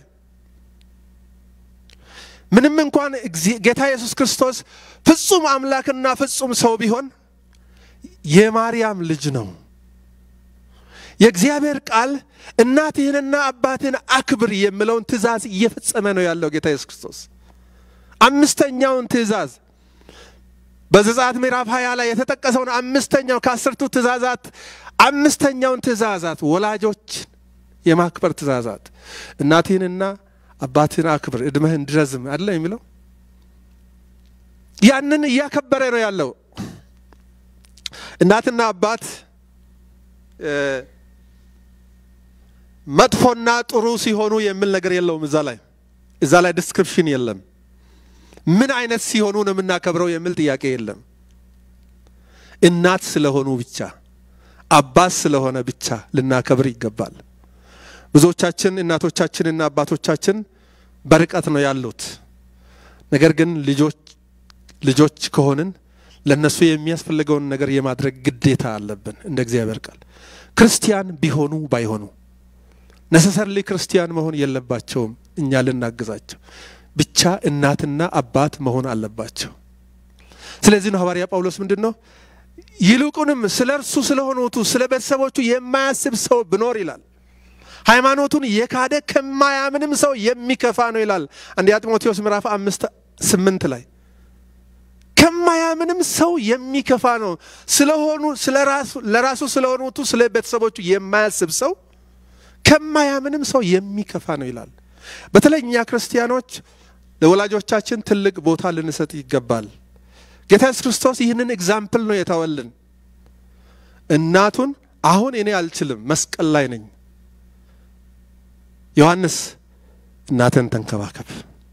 ምንም እንኳን ጌታ ኢየሱስ ክርስቶስ ፍጹም አምላክና ፍጹም ሰው ቢሆን የማርያም ልጅ ነው። የእግዚአብሔር ቃል እናትህንና አባትህን አክብር የሚለውን ትእዛዝ እየፈጸመ ነው ያለው ጌታ ኢየሱስ ክርስቶስ። አምስተኛውን ትእዛዝ በዘጸአት ምዕራፍ ሀያ ላይ የተጠቀሰውን አምስተኛው ከአስርቱ ትእዛዛት አምስተኛውን ትእዛዛት ወላጆች የማክበር ትእዛዛት እናትህንና አባትህን አክብር እድሜህ እንዲረዝም አለ የሚለው ያንን እያከበረ ነው ያለው። እናትና አባት መጥፎና ጥሩ ሲሆኑ የሚል ነገር የለውም። እዛ ላይ እዛ ላይ ዲስክሪፕሽን የለም። ምን አይነት ሲሆኑ ነው የምናከብረው የሚል ጥያቄ የለም። እናት ስለሆኑ ብቻ አባት ስለሆነ ብቻ ልናከብር ይገባል። ብዙዎቻችን እናቶቻችንና አባቶቻችን በርቀት ነው ያሉት። ነገር ግን ልጆች ልጆች ከሆንን ለነሱ የሚያስፈልገውን ነገር የማድረግ ግዴታ አለብን። እንደ እግዚአብሔር ቃል ክርስቲያን ቢሆኑ ባይሆኑ ነሰሰርሊ ክርስቲያን መሆን የለባቸውም። እኛ ልናግዛቸው ብቻ እናትና አባት መሆን አለባቸው። ስለዚህ ነው ሐዋርያ ጳውሎስ ምንድን ነው ይልቁንም ስለ እርሱ ስለሆኑቱ ስለ ቤተሰቦቹ የማያስብ ሰው ብኖር ይላል ሃይማኖቱን የካደ ከማያምንም ሰው የሚከፋ ነው ይላል። አንደኛ ጢሞቴዎስ ምዕራፍ አምስት ስምንት ላይ ከማያምንም ሰው የሚከፋ ነው ስለሆኑ ለራሱ ስለሆኑቱ ስለ ቤተሰቦቹ የማያስብ ሰው ከማያምንም ሰው የሚከፋ ነው ይላል። በተለይ እኛ ክርስቲያኖች ለወላጆቻችን ትልቅ ቦታ ልንሰጥ ይገባል። ጌታ ኢየሱስ ክርስቶስ ይህንን ኤግዛምፕል ነው የተወልን። እናቱን አሁን እኔ አልችልም፣ መስቀል ላይ ነኝ ዮሐንስ እናትን ተንከባከብ።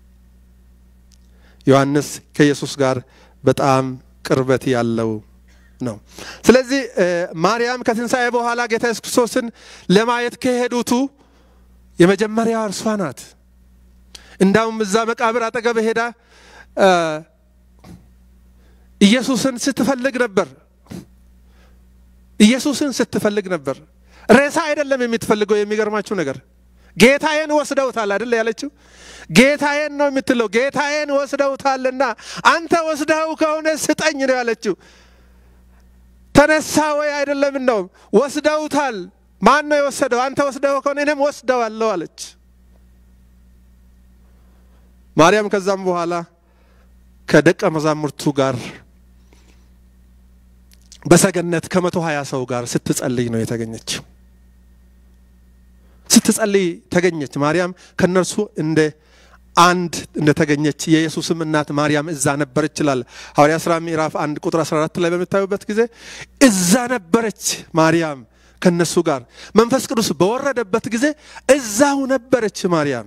ዮሐንስ ከኢየሱስ ጋር በጣም ቅርበት ያለው ነው። ስለዚህ ማርያም ከትንሣኤ በኋላ ጌታ ኢየሱስ ክርስቶስን ለማየት ከሄዱቱ የመጀመሪያ እርሷ ናት። እንዳውም እዛ መቃብር አጠገብ ሄዳ ኢየሱስን ስትፈልግ ነበር። ኢየሱስን ስትፈልግ ነበር። ሬሳ አይደለም የምትፈልገው። የሚገርማችሁ ነገር ጌታዬን ወስደውታል አይደል ያለችው። ጌታዬን ነው የምትለው። ጌታዬን ወስደውታልና አንተ ወስደው ከሆነ ስጠኝ ነው ያለችው። ተነሳ ወይ አይደለም ነው ወስደውታል። ማን ነው የወሰደው? አንተ ወስደው ከሆነ እኔም ወስደዋለሁ አለች ማርያም። ከዛም በኋላ ከደቀ መዛሙርቱ ጋር በሰገነት ከመቶ ሀያ ሰው ጋር ስትጸልይ ነው የተገኘችው። ስትጸልይ ተገኘች። ማርያም ከነርሱ እንደ አንድ እንደተገኘች የኢየሱስም እናት ማርያም እዛ ነበረች ይላል ሐዋርያ ሥራ ምዕራፍ አንድ ቁጥር 14 ላይ በምታዩበት ጊዜ እዛ ነበረች ማርያም ከነሱ ጋር። መንፈስ ቅዱስ በወረደበት ጊዜ እዛው ነበረች ማርያም።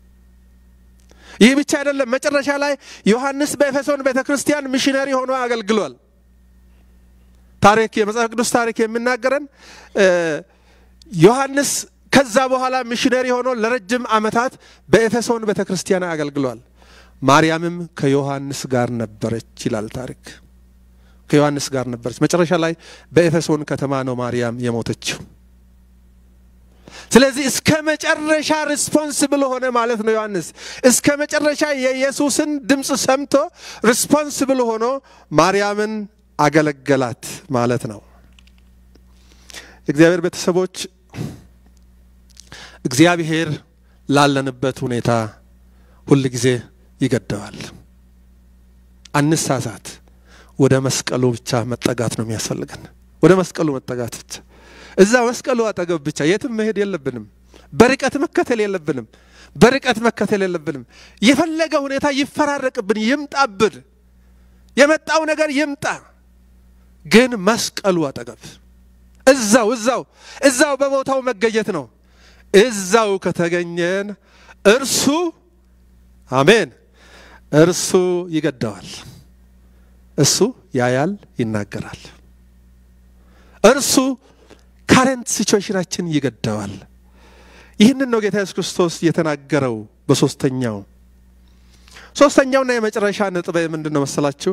ይህ ብቻ አይደለም። መጨረሻ ላይ ዮሐንስ በኤፌሶን ቤተ ክርስቲያን ሚሽነሪ ሆኖ አገልግሏል። ታሪክ የመጽሐፍ ቅዱስ ታሪክ የሚናገረን ዮሐንስ ከዛ በኋላ ሚሽነሪ ሆኖ ለረጅም ዓመታት በኤፌሶን ቤተ ክርስቲያን አገልግሏል። ማርያምም ከዮሐንስ ጋር ነበረች ይላል ታሪክ። ከዮሐንስ ጋር ነበረች። መጨረሻ ላይ በኤፌሶን ከተማ ነው ማርያም የሞተችው። ስለዚህ እስከ መጨረሻ ሪስፖንስብል ሆነ ማለት ነው ዮሐንስ። እስከ መጨረሻ የኢየሱስን ድምፅ ሰምቶ ሪስፖንስብል ሆኖ ማርያምን አገለገላት ማለት ነው። የእግዚአብሔር ቤተሰቦች እግዚአብሔር ላለንበት ሁኔታ ሁል ጊዜ ይገደዋል። አንሳሳት። ወደ መስቀሉ ብቻ መጠጋት ነው የሚያስፈልገን። ወደ መስቀሉ መጠጋት ብቻ፣ እዛ መስቀሉ አጠገብ ብቻ፣ የትም መሄድ የለብንም። በርቀት መከተል የለብንም። በርቀት መከተል የለብንም። የፈለገ ሁኔታ ይፈራረቅብን፣ ይምጣብን፣ የመጣው ነገር ይምጣ፣ ግን መስቀሉ አጠገብ እዛው እዛው እዛው በቦታው መገኘት ነው። እዛው ከተገኘን እርሱ አሜን፣ እርሱ ይገደዋል። እሱ ያያል፣ ይናገራል። እርሱ ካረንት ሲቹዌሽናችን ይገደዋል። ይህንን ነው ጌታ ኢየሱስ ክርስቶስ የተናገረው በሶስተኛው ሶስተኛውና የመጨረሻ ነጥብ ምንድን ነው መሰላችሁ?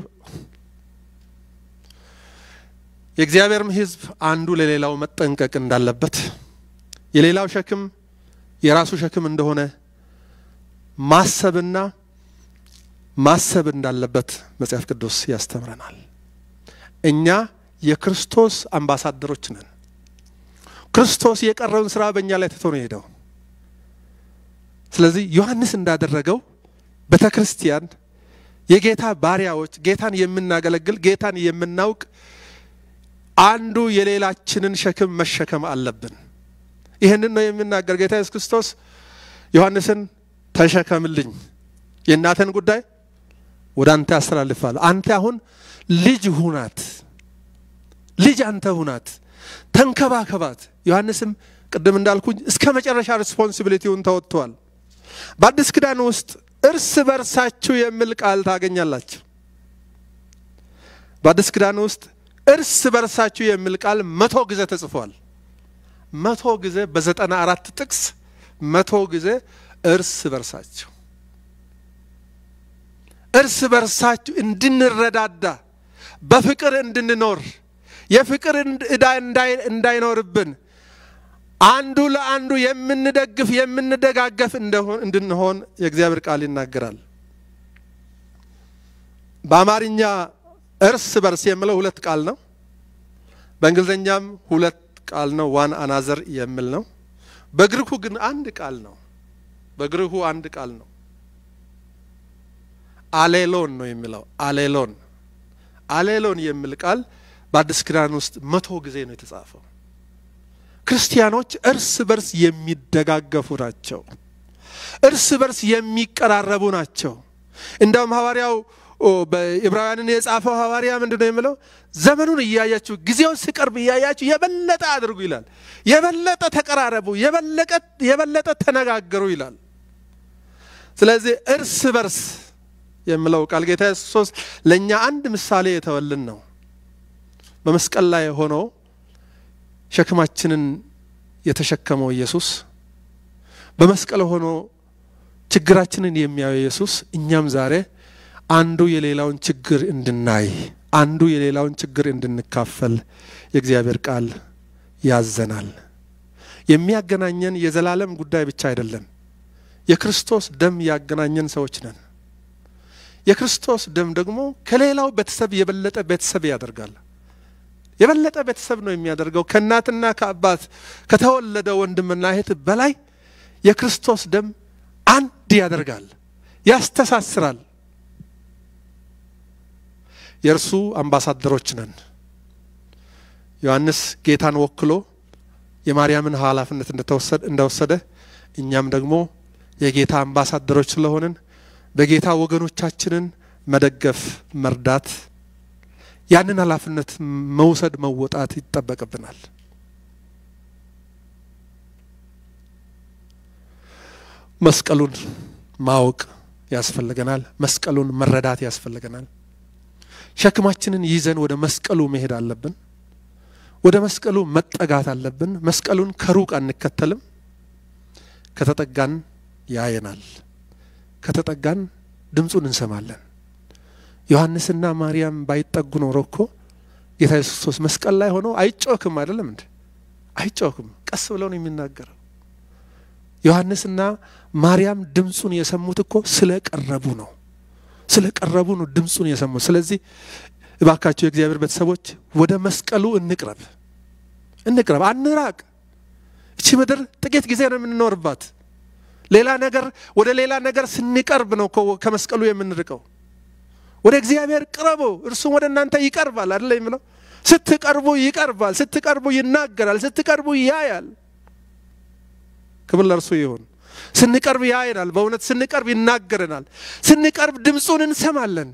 የእግዚአብሔርም ሕዝብ አንዱ ለሌላው መጠንቀቅ እንዳለበት የሌላው ሸክም የራሱ ሸክም እንደሆነ ማሰብና ማሰብ እንዳለበት መጽሐፍ ቅዱስ ያስተምረናል። እኛ የክርስቶስ አምባሳደሮች ነን። ክርስቶስ የቀረውን ስራ በእኛ ላይ ትቶ ነው የሄደው። ስለዚህ ዮሐንስ እንዳደረገው ቤተ ክርስቲያን የጌታ ባሪያዎች፣ ጌታን የምናገለግል ጌታን የምናውቅ አንዱ የሌላችንን ሸክም መሸከም አለብን። ይህንን ነው የሚናገር ጌታ ኢየሱስ ክርስቶስ ዮሐንስን ተሸከምልኝ፣ የእናትህን ጉዳይ ወደ አንተ ያስተላልፋል። አንተ አሁን ልጅ ሁናት፣ ልጅ አንተ ሁናት፣ ተንከባከባት። ዮሐንስም ቅድም እንዳልኩኝ እስከ መጨረሻ ሪስፖንሲቢሊቲውን ተወጥቷል። በአዲስ ኪዳን ውስጥ እርስ በርሳችሁ የሚል ቃል ታገኛላችሁ። በአዲስ ኪዳን ውስጥ እርስ በርሳችሁ የሚል ቃል መቶ ጊዜ ተጽፏል። መቶ ጊዜ በዘጠና አራት ጥቅስ መቶ ጊዜ እርስ በርሳችሁ እርስ በርሳችሁ እንድንረዳዳ በፍቅር እንድንኖር የፍቅር ዕዳ እንዳይኖርብን አንዱ ለአንዱ የምንደግፍ የምንደጋገፍ እንድንሆን የእግዚአብሔር ቃል ይናገራል። በአማርኛ እርስ በርስ የሚለው ሁለት ቃል ነው። በእንግሊዝኛም ሁለት ቃል ነው። ዋን አናዘር የሚል ነው። በግሪኩ ግን አንድ ቃል ነው። በግሪኩ አንድ ቃል ነው። አሌሎን ነው የሚለው አሌሎን አሌሎን የሚል ቃል በአዲስ ኪዳን ውስጥ መቶ ጊዜ ነው የተጻፈው። ክርስቲያኖች እርስ በርስ የሚደጋገፉ ናቸው። እርስ በርስ የሚቀራረቡ ናቸው። እንደውም ሐዋርያው በዕብራውያንን የጻፈው ሐዋርያ ምንድን ነው የሚለው? ዘመኑን እያያችሁ ጊዜው ሲቀርብ እያያችሁ የበለጠ አድርጉ ይላል። የበለጠ ተቀራረቡ፣ የበለጠ ተነጋገሩ ይላል። ስለዚህ እርስ በርስ የሚለው ቃል ጌታ ኢየሱስ ለእኛ አንድ ምሳሌ የተወልን ነው። በመስቀል ላይ ሆኖ ሸክማችንን የተሸከመው ኢየሱስ በመስቀል ሆኖ ችግራችንን የሚያየው ኢየሱስ እኛም ዛሬ አንዱ የሌላውን ችግር እንድናይ አንዱ የሌላውን ችግር እንድንካፈል የእግዚአብሔር ቃል ያዘናል። የሚያገናኘን የዘላለም ጉዳይ ብቻ አይደለም። የክርስቶስ ደም ያገናኘን ሰዎች ነን። የክርስቶስ ደም ደግሞ ከሌላው ቤተሰብ የበለጠ ቤተሰብ ያደርጋል። የበለጠ ቤተሰብ ነው የሚያደርገው። ከእናትና ከአባት ከተወለደ ወንድምና እህት በላይ የክርስቶስ ደም አንድ ያደርጋል፣ ያስተሳስራል። የእርሱ አምባሳደሮች ነን። ዮሐንስ ጌታን ወክሎ የማርያምን ኃላፊነት እንደወሰደ እኛም ደግሞ የጌታ አምባሳደሮች ስለሆንን በጌታ ወገኖቻችንን መደገፍ፣ መርዳት ያንን ኃላፊነት መውሰድ መወጣት ይጠበቅብናል። መስቀሉን ማወቅ ያስፈልገናል። መስቀሉን መረዳት ያስፈልገናል። ሸክማችንን ይዘን ወደ መስቀሉ መሄድ አለብን። ወደ መስቀሉ መጠጋት አለብን። መስቀሉን ከሩቅ አንከተልም። ከተጠጋን ያየናል። ከተጠጋን ድምፁን እንሰማለን። ዮሐንስና ማርያም ባይጠጉ ኖሮ እኮ ጌታ ኢየሱስ ክርስቶስ መስቀል ላይ ሆኖ አይጮክም። አይደለም እንዴ? አይጮክም። ቀስ ብለው ነው የሚናገረው። ዮሐንስና ማርያም ድምፁን የሰሙት እኮ ስለ ቀረቡ ነው። ስለ ቀረቡ ነው ድምፁን የሰሙት። ስለዚህ እባካቸው የእግዚአብሔር ቤተሰቦች ወደ መስቀሉ እንቅረብ፣ እንቅረብ፣ አንራቅ። እቺ ምድር ጥቂት ጊዜ ነው የምንኖርባት። ሌላ ነገር ወደ ሌላ ነገር ስንቀርብ ነው ከመስቀሉ የምንርቀው። ወደ እግዚአብሔር ቅረቡ፣ እርሱም ወደ እናንተ ይቀርባል። አይደለ የሚለው ስትቀርቡ ይቀርባል፣ ስትቀርቡ ይናገራል፣ ስትቀርቡ ያያል። ክብር ለእርሱ ይሁን። ስንቀርብ ያየናል። በእውነት ስንቀርብ ይናገረናል። ስንቀርብ ድምፁን እንሰማለን።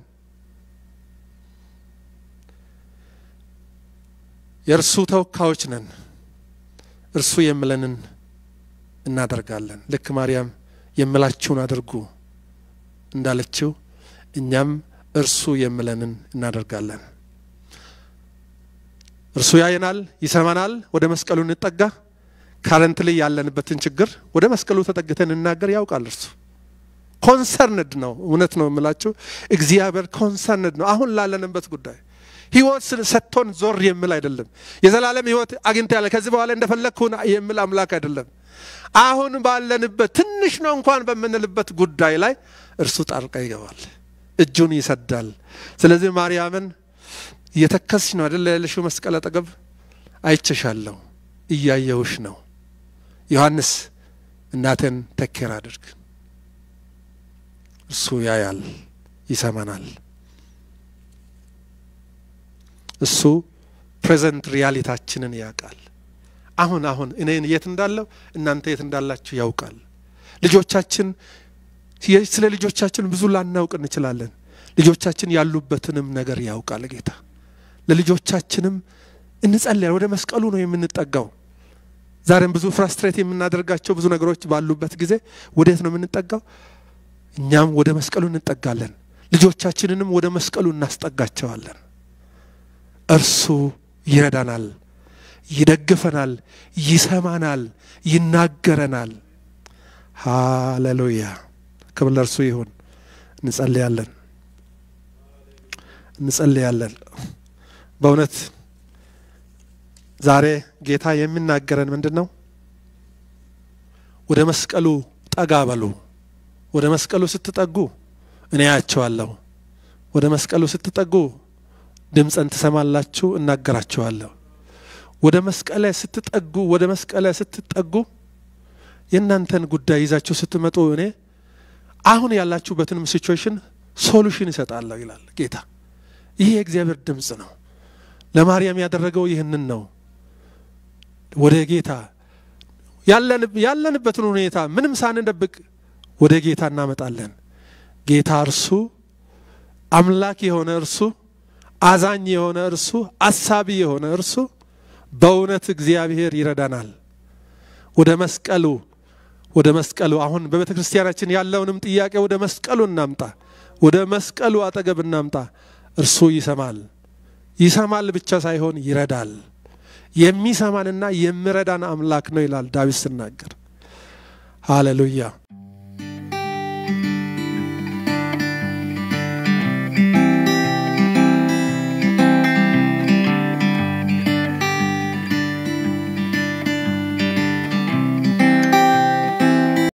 የእርሱ ተወካዮች ነን። እርሱ የምለንን እናደርጋለን። ልክ ማርያም የምላችሁን አድርጉ እንዳለችው እኛም እርሱ የምለንን እናደርጋለን። እርሱ ያየናል፣ ይሰማናል። ወደ መስቀሉ እንጠጋ። ካረንት ላይ ያለንበትን ችግር ወደ መስቀሉ ተጠግተን እናገር። ያውቃል እርሱ ኮንሰርንድ ነው። እውነት ነው የምላችሁ፣ እግዚአብሔር ኮንሰርንድ ነው አሁን ላለንበት ጉዳይ። ህይወት ሰጥቶን ዞር የሚል አይደለም። የዘላለም ህይወት አግኝተ ያለ ከዚህ በኋላ እንደፈለግኩን የሚል አምላክ አይደለም። አሁን ባለንበት ትንሽ ነው እንኳን በምንልበት ጉዳይ ላይ እርሱ ጣልቃ ይገባል፣ እጁን ይሰዳል። ስለዚህ ማርያምን እየተከስሽ ነው አይደል ያለሽው መስቀል አጠገብ አይቸሻለሁ፣ እያየውሽ ነው። ዮሐንስ እናቴን ተኬር አድርግ እርሱ ያያል፣ ይሰማናል። እሱ ፕሬዘንት ሪያሊታችንን ያውቃል። አሁን አሁን እኔን የት እንዳለው እናንተ የት እንዳላችሁ ያውቃል። ልጆቻችን ስለ ልጆቻችን ብዙ ላናውቅ እንችላለን። ልጆቻችን ያሉበትንም ነገር ያውቃል ጌታ። ለልጆቻችንም እንጸልያል። ወደ መስቀሉ ነው የምንጠጋው። ዛሬም ብዙ ፍራስትሬት የምናደርጋቸው ብዙ ነገሮች ባሉበት ጊዜ ወዴት ነው የምንጠጋው? እኛም ወደ መስቀሉ እንጠጋለን። ልጆቻችንንም ወደ መስቀሉ እናስጠጋቸዋለን። እርሱ ይረዳናል፣ ይደግፈናል፣ ይሰማናል፣ ይናገረናል። ሃሌሉያ! ክብር ለእርሱ ይሁን። እንጸልያለን፣ እንጸልያለን። በእውነት ዛሬ ጌታ የሚናገረን ምንድን ነው? ወደ መስቀሉ ጠጋ በሉ። ወደ መስቀሉ ስትጠጉ እኔ ያቸዋለሁ። ወደ መስቀሉ ስትጠጉ ድምፀን ትሰማላችሁ፣ እናገራችኋለሁ። ወደ መስቀለ ስትጠጉ ወደ መስቀለ ስትጠጉ የእናንተን ጉዳይ ይዛችሁ ስትመጡ እኔ አሁን ያላችሁበትንም ሲቹዌሽን ሶሉሽን ይሰጣለሁ ይላል ጌታ። ይህ የእግዚአብሔር ድምፅ ነው። ለማርያም ያደረገው ይህንን ነው። ወደ ጌታ ያለንበትን ሁኔታ ምንም ሳንደብቅ ወደ ጌታ እናመጣለን። ጌታ እርሱ አምላክ የሆነ እርሱ አዛኝ የሆነ እርሱ አሳቢ የሆነ እርሱ በእውነት እግዚአብሔር ይረዳናል። ወደ መስቀሉ ወደ መስቀሉ አሁን በቤተ ክርስቲያናችን ያለውንም ጥያቄ ወደ መስቀሉ እናምጣ፣ ወደ መስቀሉ አጠገብ እናምጣ። እርሱ ይሰማል። ይሰማል ብቻ ሳይሆን ይረዳል። የሚሰማንና የሚረዳን አምላክ ነው ይላል ዳዊት ሲናገር። ሃሌሉያ